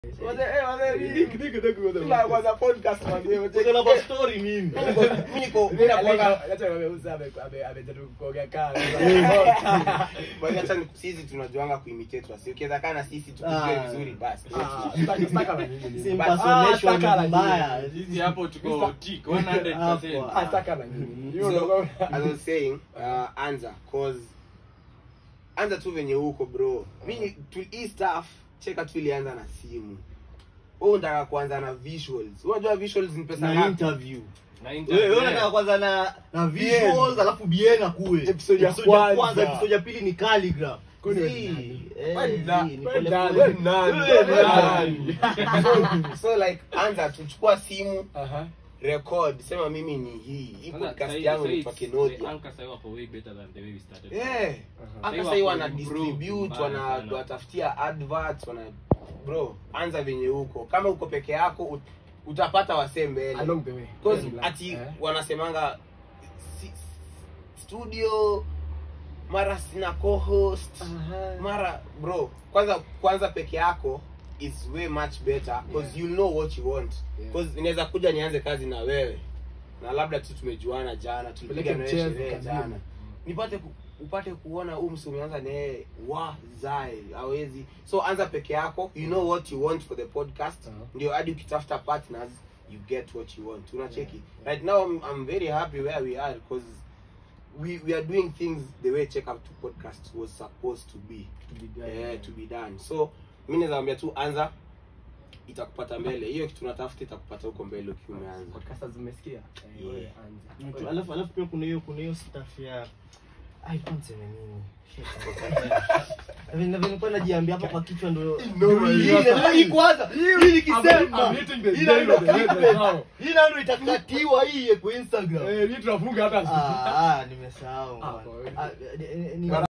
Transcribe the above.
Wazee, eh, wazee, dik, dik, dik, wazee. Kila kwanza podcast wazee, wazee. Uko na backstory mimi. Mimi niko mimi Acha nakuanga acha ameuza ame ame amejaribu kuongea kaa. Bwana acha ni- sisi tunajuanga kuimitate wasi. Ukiweza kaa na sisi tukujue Ah. vizuri basi. Ah, staka staka na nini? Si Ah, impersonation staka na mbaya. nini? Sisi hapo tuko tick 100%. Ah, staka na nini? Hiyo So, ndio as I was saying, uh, anza cause anza tu venye huko bro. Mimi tu hii stuff cheka tu ilianza na simu. Wewe unataka kuanza na visuals. Unajua visuals ni pesa Na ngapi? interview. Na Wewe internet. wewe unataka kwanza na na visuals alafu bien akue. Episode ya kwanza. episode ya pili ni calligraph. Kwani wewe Zii, ni nani? eh, Wewe ni na- zii, ni wewe pole nani? pole. Wewe ni nani? Wewe ni Wewe nani? nani? so like anza tuchukua simu Aha. record sema mimi ni hii hii Kwanza, podcast sahi- yangu sahi ni it's- Pakenodia the anchor sahi wako way better than the way we started. yeah Aha. hata Sahi sahii wako wana improve distribute mbaya wana sana. watafutia adverts wana bro anza venye huko kama uko peke yako ut, utapata wasee mbele Along the way. Because Yeah, ati eh. wanasemanga si, studio mara sina co-host Aha. mara bro kwanza kwanza peke yako is way much better because Yeah. you know what you want Yeah. because inaweza kuja nianze kazi na wewe na labda tu tumejuana jana tulipiga Peleke nawe mchezo sherehe kazini. jana nipate ku, upate kuona huu msi umeanza naye wa zae hawezi so anza peke yako you know what you want for the podcast Uh-huh. ndio hadi ukitafuta partners you get what you want unacheki Yeah, yeah. right now I'm, I'm very happy where we are because we, we are doing things the way check up to podcast was supposed to be To be done. eh, to be done so mi naweza tu anza itakupata mbele hiyo kitu unatafuta itakupata huko mbele ukiwa umeanza Podcasters mmesikia? Eh, Yeah. wewe anza. Mtu- Alafu alafu pia kuna hiyo kuna hiyo stuff ya ai kwanza nini? Vile vile kwa najiambia hapa kwa kichwa ndo No, Hii hiyo ndio- sasa- hii kwanza hii nikisema I'm hitting the hii nail ndio on the head clickbait. right now. hii ndio itakatiwa hii kwa Instagram Eh, hii tunafunga hata ah ah nimesahau Ah, bwana. kwa- Ah, eh, eh, ni-